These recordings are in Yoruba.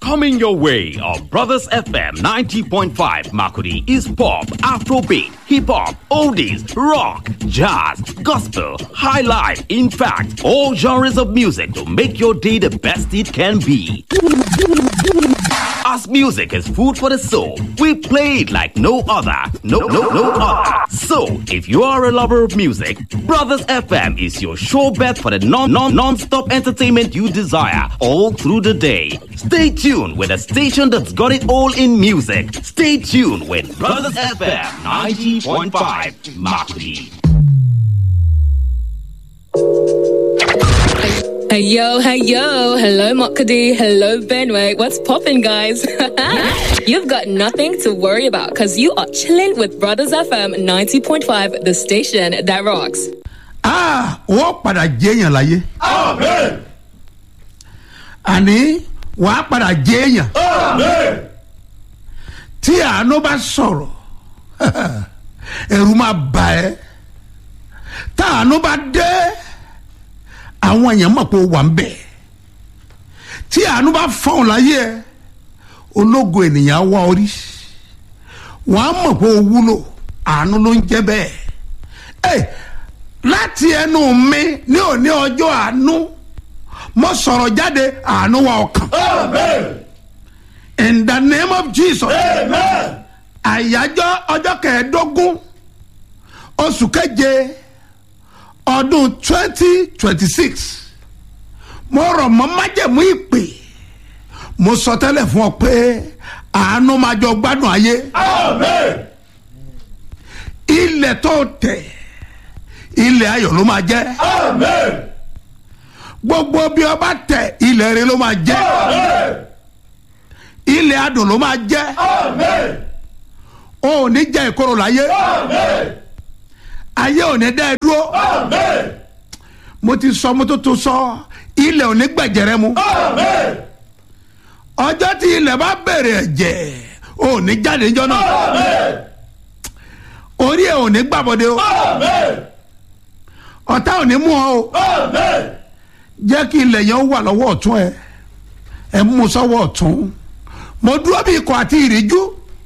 Coming your way on Brothers FM 90.5 Makudi is pop, Afrobeat, hip hop, oldies, rock, jazz, gospel, high life. In fact, all genres of music to make your day the best it can be. As music is food for the soul, we play it like no other. No, no, no other. So, if you are a lover of music, Brothers FM is your sure bet for the non non non-stop entertainment you desire all through the day. Stay tuned with a station that's got it all in music. Stay tuned with Brothers FM 90.5 Makudi. Hey yo, hey yo, hello Makadi, hello Benway, what's poppin' guys? You've got nothing to worry about because you are chilling with Brothers FM 90.5, the station that rocks. ah wọ́n padà jẹ́yàn láyé Amen. àní wàá padà jẹ́yàn Amen. tí àánú bá sọ̀rọ̀ ẹ̀rù máa bà ẹ́ tá àánú bá dé àwọn èèyàn mọ̀ pé ó wà ń bẹ̀ tí àánú bá fọ̀hún láyé ẹ ológo ènìyàn á wá orí wọ́n á mọ̀ pé ó wúlò àánú ló ń jẹ́ bẹ́ẹ̀ ẹ láti ẹnu mi ní òní ọjọ́ àánú mo sọ̀rọ̀ jáde àánú wa ọkàn Amen. in the name of jesus Amen. àyájọ́ ọjọ́ kẹẹ̀ẹ́dógún oṣù keje ọdún twenty twenty six mo rọ̀ mọ́ májẹ̀mú ìpè mo sọ tẹ́lẹ̀ fún ọ pé àánú máa jọ gbádùn ayé Amen. ilẹ̀ tó tẹ̀ ilẹ̀ ayọ̀ ló máa jẹ́ Amen. gbogbo bí ọba tẹ̀ ilẹ̀ rẹ ló máa jẹ́ Amen. ilẹ̀ adùn ló máa jẹ́ Amen. o ò ní jẹ́ ìkorò láyé Amen. ayé ò ní dá ẹ dúró Amen. mo ti sọ mo tó tó sọ ilẹ̀ ò ní gbẹ̀jẹ̀rẹ̀ mu Amen. ọjọ́ tí ilẹ̀ bá bẹ̀rẹ̀ ẹ̀jẹ̀ ò ní jáde níjọ́ náà Amen. orí ẹ̀ ò ní gbàbọ̀dé o Amen. ọ̀tá ò ní mú ọ o Amen. jẹ́ kí ilẹ̀ yẹn wà lọ́wọ́ ọ̀tún ẹ ẹ mú sọ́wọ́ ọ̀tún mo dúró bí ikọ̀ àti ìríjú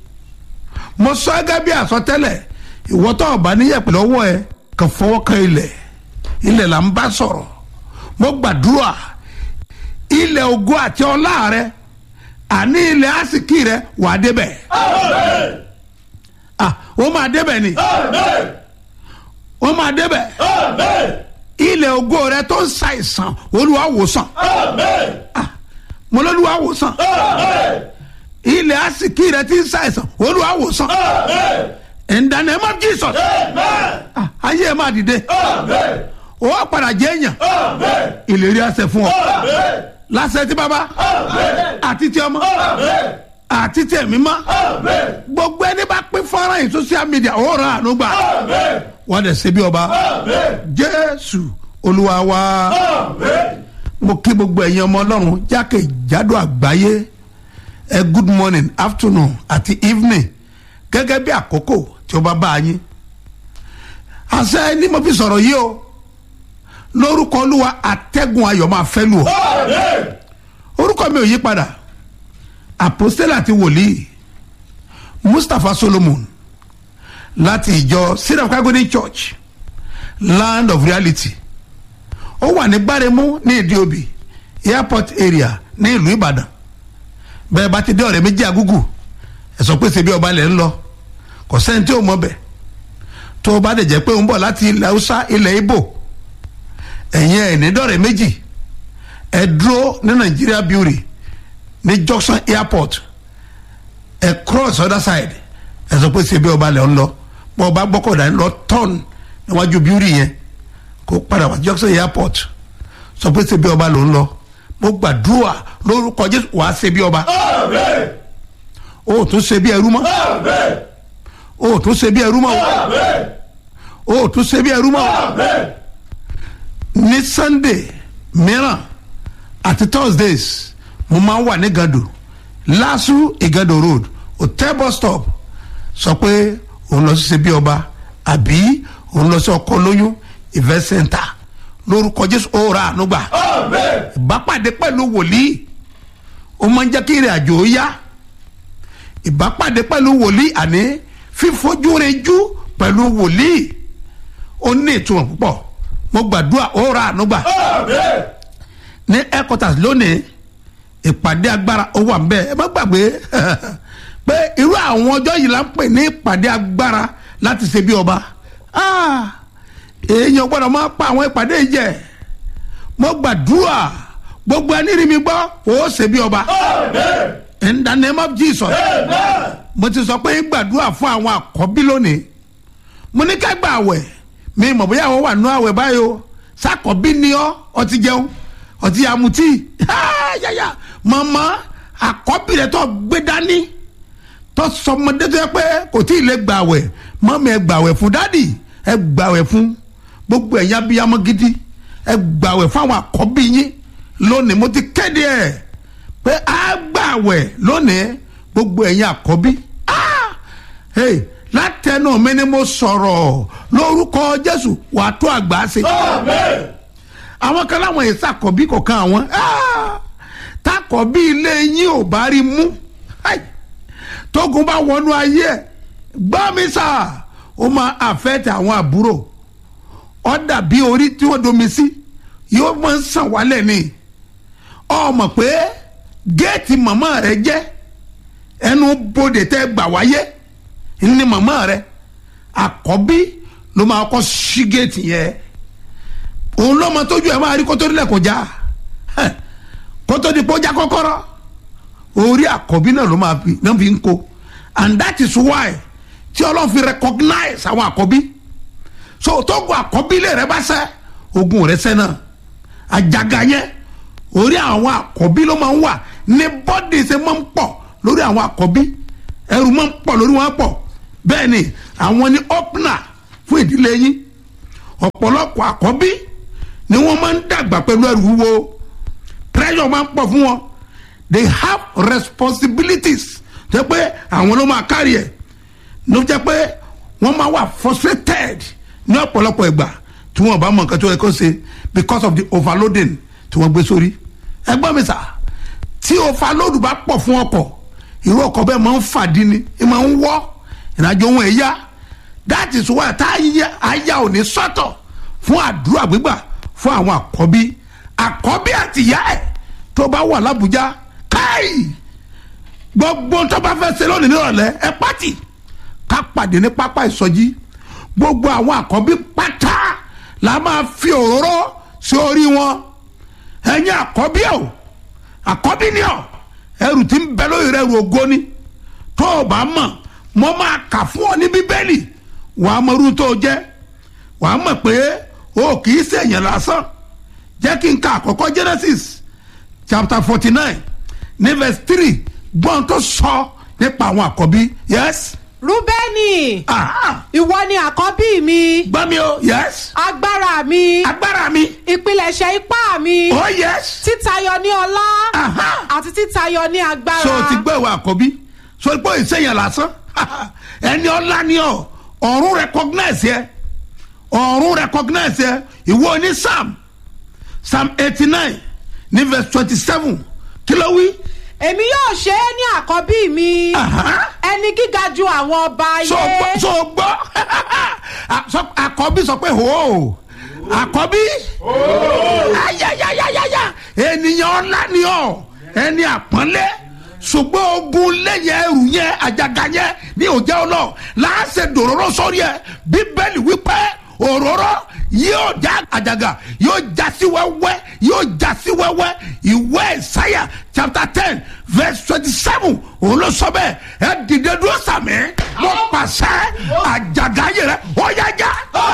mo sọ gẹ́gẹ́ bí àsọtẹ́lẹ̀ ìwọ́tọ̀ ọ̀bá níyẹ̀pẹ̀ lọ́wọ́ ẹ kàn fọwọ́ kan ilẹ̀ ilẹ̀ là ń bá sọ̀rọ̀ mo gbàdúrà ilẹ̀ ògo àti ọlá rẹ àní ilẹ̀ àsìkí rẹ wà á débẹ̀ Amen. ah ó máa débẹ̀ ni Amen. ó máa débẹ̀ Amen. ilẹ̀ ògo rẹ tó ń ṣàìsàn olúwa wòsàn Amen. mo lọ́lúwa wòsàn Amen. ilẹ̀ àsìkí rẹ ti ń ṣàìsàn olúwa wòsàn Amen. in the name of jesus Amen. ah, ayé ẹ máa dìde Amen. ó wá padà jẹ́ èèyàn Amen. ìlérí àṣẹ fún ọ Amen. láṣẹ tí bàbá Amen. àti tí ọmọ Amen. àti tí ẹ̀mí mọ́ Amen. gbogbo ẹni bá pín fọ́nrán yìí social media ó ràn àánú gbà Amen. wọ́n dẹ̀ ṣe bí ọba Amen. jésù olúwa wa. Amen. mo kí gbogbo ẹ̀yin ọmọ ọlọ́run jákèjádò àgbáyé ẹ good morning afternoon àti evening gẹ́gẹ́ bí àkókò tí ó bá bá a yín àṣẹ ni mo fi sọ̀rọ̀ yìí o lórúkọ olúwa àtẹ́gùn ayọ̀ máa fẹ́ lù ọ́ Amen. orúkọ mi ò yí padà àpòstélà àti wòlíì mustapha solomon láti ìjọ syrup calgary church land of reality ó wà ní gbáremú ní ìdíobì airport area ní ìlú ìbàdàn bẹ́ẹ̀ bá ti dé ọ̀rẹ́ méjì agúgù ẹ̀ sọ pé ṣe bí ọba lẹ̀ ń lọ kò sẹ́ni tí ò mọ̀ bẹ̀ tó o bá dẹ̀ jẹ́ pé ó ń bọ̀ láti ilẹ̀ haúsá ilẹ̀ ibo ẹ̀yin ẹ̀ ní dọ̀rẹ́ méjì ẹ dúró ní nigeria beauty ní junction airport ẹ cross other side ẹ sọ pé ṣe bí ọba lẹ̀ ń lọ bọ́ ọba gbọ́kọ̀dá ń lọ turn níwájú beauty yẹn kó padà wá junction airport sọ pé ṣe bí ọba ló ń lọ mo gbàdúrà lórúkọ jésù wàá ṣe bí ọba Amen. o ò tún ṣe bí ẹrú mọ́ Amen. o ò tún ṣe bí ẹrú mọ́ Amen. o ò tún ṣe bí ẹrú mọ́ Amen. ní sunday mìíràn àti thursdays mo máa ń wà ní gado lasu igado road hotel bus stop sọ pé òun lọ sí ṣe bí ọba àbí òun lọ sí ọkọ lóyún event center lórúkọ jésù ó ra àánú gbà Amen. ìbápàdé pẹ̀lú wòlíì ó máa ń jẹ́ kí ìrìn àjò ó yá ìbápàdé pẹ̀lú wòlíì àní fífojú rinjú pẹ̀lú wòlíì ó ní ìtumọ̀ púpọ̀ mo gbàdúrà ó ra àánú gbà Amen. ní headquarters lónìí ìpàdé agbára ó wà nbẹ ẹ má gbàgbé pé irú àwọn ọjọ́ yìí la ń pè ní ìpàdé agbára láti ṣe bí ọba Ah, èèyàn gbọ́dọ̀ máa pa àwọn ìpàdé yìí jẹ mo gbàdúrà gbogbo ẹni rí mi gbọ́ ó ṣe bí ọba Amen. in the name of Jesus Amen. mo ti sọ pé ń gbàdúrà fún àwọn àkọ́bí lónìí mo ní ká gba àwẹ̀ mi mọ̀ bóyá àwọn wà nú àwẹ̀ báyìí o sàkọ́bí ni ọ́ ọtí jẹun ọtí amutí yáyà màmá àkọ́bí rẹ̀ tó gbé dání tó sọmọdé tó yẹ pé kò tí ì lè gbà àwẹ̀ mọ́mí ẹ gbà àwẹ̀ fún dádì ẹ gbà àwẹ̀ fún gbogbo ẹ̀yà abiyamọ gidi ẹ gbà àwẹ̀ fún àwọn àkọ́bí yín lónìí mo ti kéde ẹ̀ pé a gbà àwẹ̀ lónìí gbogbo ẹ̀yin àkọ́bí Ah! Hey, látẹnu mi ni mo sọ̀rọ̀ lórúkọ jésù wàá tó àgbà ṣe Amen. àwọn kan láwọn èsì àkọ́bí kọ̀ọ̀kan àwọn Ah! takọ̀bí ilé yín ò bá rí mú Ai! tógun bá wọnú ayé ẹ̀ gbọ́ mi sà ó máa àfẹ́tẹ̀ àwọn àbúrò ó dàbí orí tí wọ́n domi sí yóò máa ń sàn wálẹ̀ ni ọ mọ̀ pé géètì màmá rẹ jẹ́ ẹnu bodè tẹ́ gbà wáyé ní màmá rẹ àkọ́bí ló máa kọ́ sí géètì yẹn òun lọ́mọ tójú ẹ̀ máa rí kótó nílẹ̀ kó já Hẹ̀, kótó di kó já kọ́kọ́rọ́ orí àkọ́bí náà ló máa fi náà fi ń ko and that is why tí ọlọ́run fi recognize àwọn àkọ́bí so tógun àkọ́bí lè rẹ bá sẹ́ ogun rẹ sẹ́ náà àjàgà yẹn orí àwọn àkọ́bí ló máa ń wà ní bọ́dì ṣe máa ń pọ̀ lórí àwọn àkọ́bí ẹrù máa ń pọ̀ lórí wọn pọ̀ bẹ́ẹ̀ ni àwọn ni opener fún ìdílé yín ọ̀pọ̀lọpọ̀ àkọ́bí ni wọ́n máa ń dàgbà pẹ̀lú ẹrù wúwo pressure máa ń pọ̀ fún wọn they have responsibilities jẹ́ pé àwọn ló máa kárí ẹ̀ ló jẹ́ pé wọ́n máa wà frustrated ní ọ̀pọ̀lọpọ̀ ìgbà tí wọ́n bá mọ nǹkan tó yẹ kó ṣe because of the overloading tí wọ́n gbé sórí ẹgbọ́n mi sà tí overload bá pọ̀ fún ọkọ̀ irú ọkọ̀ bẹ́ẹ̀ máa ń fàdí ni ẹ máa ń wọ́ ìrìnàjò ohun ẹ̀yà that is why tá àyà ò ní sọ́tọ̀ fún àdúrà gbígbà fún àwọn àkọ́bí àkọ́bí àtìyá ẹ̀ tó bá wà lábújá káì gbogbo tó bá fẹ́ ṣe lónìí nírọ̀lẹ́ ẹ pàtì ká pàdé ní pápá ìsọjí gbogbo àwọn àkọ́bí pátá la máa fi òróró sí orí wọn ẹ̀yin àkọ́bí ẹ̀ o àkọ́bí ni ọ̀ ẹrù tí ń bẹ lórí rẹ̀ ẹrù ògo ni tó o bá mọ̀ mo máa kà fún ọ ní bíbélì wàá mọ irú tó o jẹ́ wàá mọ̀ pé o kì í ṣèyàn lásán jẹ́ kí n ka àkọ́kọ́ genesis chapter forty nine ní verse three gbọ́n tó sọ nípa àwọn àkọ́bí yes rúbẹ́nì aha ìwọ ni àkọ́bí mi gbọ́ mi o yes agbára mi agbára mi ìpilẹ̀ṣẹ̀ ipá mi oh yes títayọ ní ọlá aha àti títayọ ní agbára so o ti gbọ́ ìwà àkọ́bí so pé ìsẹ̀yìn lásán ẹni ọlá ni ọ ọ̀run recognize yẹ ọ̀run recognize yẹ ìwọ ní psalm psalm eighty nine ní verse twenty seven kí ló wí. èmi yóò ṣe é ní àkọ́bí mi Aha. ẹni gíga ju àwọn ọba so gbọ́ ayé so gbọ́ A- so- àkọ́bí sọ pé hò àkọ́bí ayayayayaya ènìyàn ọ̀la ni ọ́ ẹni àpọ́nlé ṣùgbọ́n ogun lẹ́yìn ẹrù yẹn àjàgà yẹn ní òjá ọlọ́ láàṣẹ dòróró sórí ẹ bíbélì wípé òróró yóò já àjàgà yóò já sí wẹ́wẹ́ yóò já sí wẹ́wẹ́ ìwé ìsáyà chapter ten verse twenty seven òun ló sọ bẹ́ẹ̀ ẹ dìde dúró sàmì mo pàṣẹ àjàgà yẹn rẹ ó yá já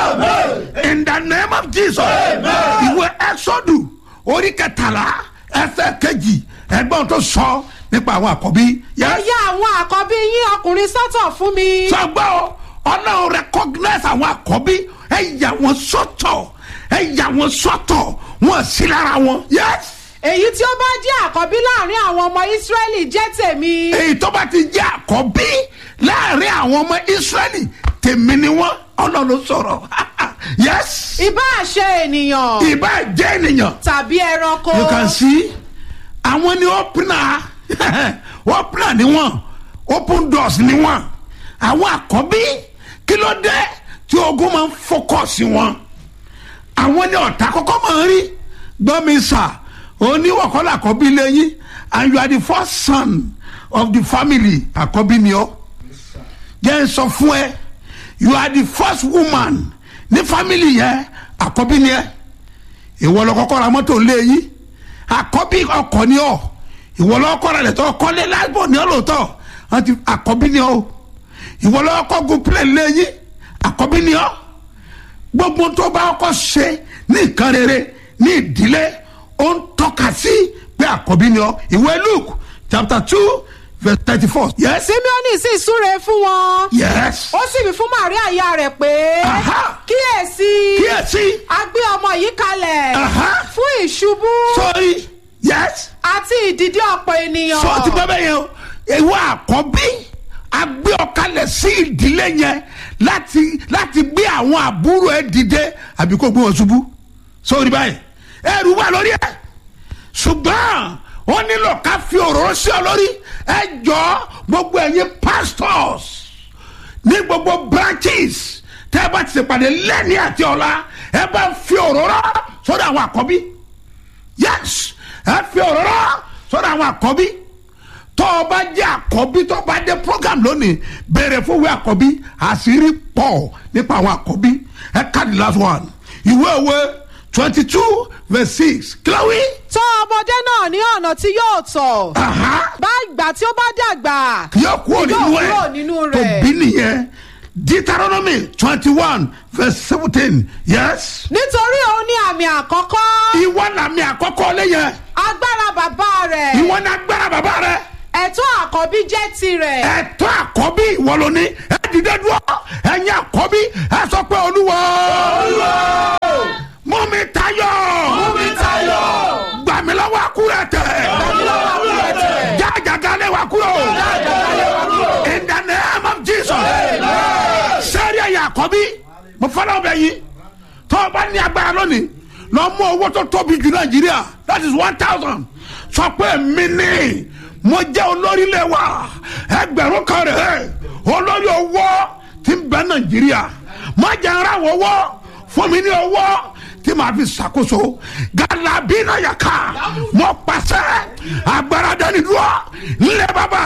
in the name of jesus ìwé exodus orí kẹtàlá ẹsẹ̀ kejì ẹgbọ́n tó sọ nípa àwọn àkọ́bí ẹ yes yà àwọn àkọ́bí yín ọkùnrin sọ́tọ̀ fún mi sọgbọ́ o ọlọ́run recognize àwọn àkọ́bí ẹ yà wọ́n sọ́tọ̀ ẹ yà wọ́n sọ́tọ̀ wọ́n sí lára wọn yes èyí tí ó bá jẹ́ àkọ́bí láàrin àwọn ọmọ ìsírẹ́lì jẹ́ tèmi èyí tó bá ti jẹ́ àkọ́bí láàrin àwọn ọmọ israẹli tèmi ni wọ́n ọlọ́run sọ̀rọ̀ yes ìbá ṣe ènìyàn ìbá jẹ́ ènìyàn tàbí ẹranko you can see àwọn ni opener wọ́n plan ni wọ́n open doors ni wọ́n àwọn àkọ́bí kí ló dé tí ogun máa ń fọkọ̀sì wọn àwọn ní ọ̀tá kọ́kọ́ máa ń rí gbọ́mi sà oníwọ̀kọ́lá àkọ́bí lẹ́yìn and you are the first son of the family àkọ́bí ni ọ́ jẹ́ n sọ fún ẹ you are the first woman ní family yẹn àkọ́bí ni ẹ ìwọ lọ kọ́kọ́ ra mọ́tò lẹ́yìn àkọ́bí ọkọ̀ ni ọ́ ìwọ lọ kọ́ ra lẹ́tọ́ kọ́lé lágbó ni ọ́ lóòótọ́ àti àkọ́bí ni ọ́ ìwọ lọ kọ́ gun plane lẹ́yìn àkọ́bí ni ọ́ gbogbo tó bá kọ́ ṣe ní nǹkan rere ní ìdílé ó ń tọ́ka sí pé àkọ́bí ni ọ́ ìwé luke chapter two verse thirty-four. yes. simeoni sì súre fún wọn. yes. ó sì wí fún maria ìyá rẹ̀ pé. Aha. kíyèsí. kíyèsí. a gbé ọmọ yìí kalẹ̀. Aha. fún ìṣubú. sorry. yes. àti ìdìde ọ̀pọ̀ ènìyàn. sọ ti bẹ́ẹ̀ bẹ́ẹ̀ yẹn o ìwọ àkọ́bí agbé ọ̀kalẹ̀ sí ìdílé yẹn láti láti gbé àwọn àbúrò ẹ dìde àbí kó gbé wọn ṣubú sórí báyìí ẹrù wà lórí ẹ ṣùgbọ́n wọ́n nílò ká fi òróró sí ọ lórí ẹ jọ gbogbo ẹ̀yin pastors ní gbogbo branches tẹ́ ẹ bá ti ṣèpàdé lẹ́ni àti ọ̀la ẹ bá fi òróró sórí àwọn àkọ́bí yes ẹ fi òróró sórí àwọn àkọ́bí tó o bá jẹ́ àkọ́bí tó o bá dé program lónìí béèrè fún ìwé àkọ́bí àṣírí pọ̀ nípa àwọn àkọ́bí ẹ ká the last one ìwé òwe twenty two verse six kílówí. tọ́ ọmọdé náà ní ọ̀nà tí yóò tọ̀. bá ìgbà tí ó bá dàgbà. yóò kúrò nínú ẹ kúrò nínú tó rẹ̀. bí nìyẹn deuteronomy twenty one verse seventeen yes. nítorí òun ní àmì àkọ́kọ́. ìwọ làmì àkọ́kọ́ lẹ́yìn agbára bàbá rẹ̀. ìwọ ní agbára bàbá rẹ ẹ̀tọ́ àkọ́bí jẹ́ tirẹ̀. ẹ̀tọ́ àkọ́bí ìwọ ló ní ẹ dìde dúró ẹ̀yin àkọ́bí ẹ sọ pé olúwa mú mi tayọ Mú mi tayọ. gbà mí lọ́wọ́ àkúrẹ́ tẹ̀ já àjàgà lé wa kúrò in the name of jesus sẹ́rí ẹ̀yin àkọ́bí mo fọ́nà ọbẹ̀ yìí tó o bá ní agbára lónìí lọ mú owó tó tóbi jù nàìjíríà that is one thousand sọ pé mi ní mo jẹ́ olórí ilé wa ẹgbẹ̀rún kan rẹ̀ olórí owó ti ń bẹ nàìjíríà má jẹ́ ara wọ̀ owó fún mi ní owó tí màá fi ṣàkóso gàlàbí náà yà ká mo pàṣẹ agbára dání dúró nílẹ̀ bàbá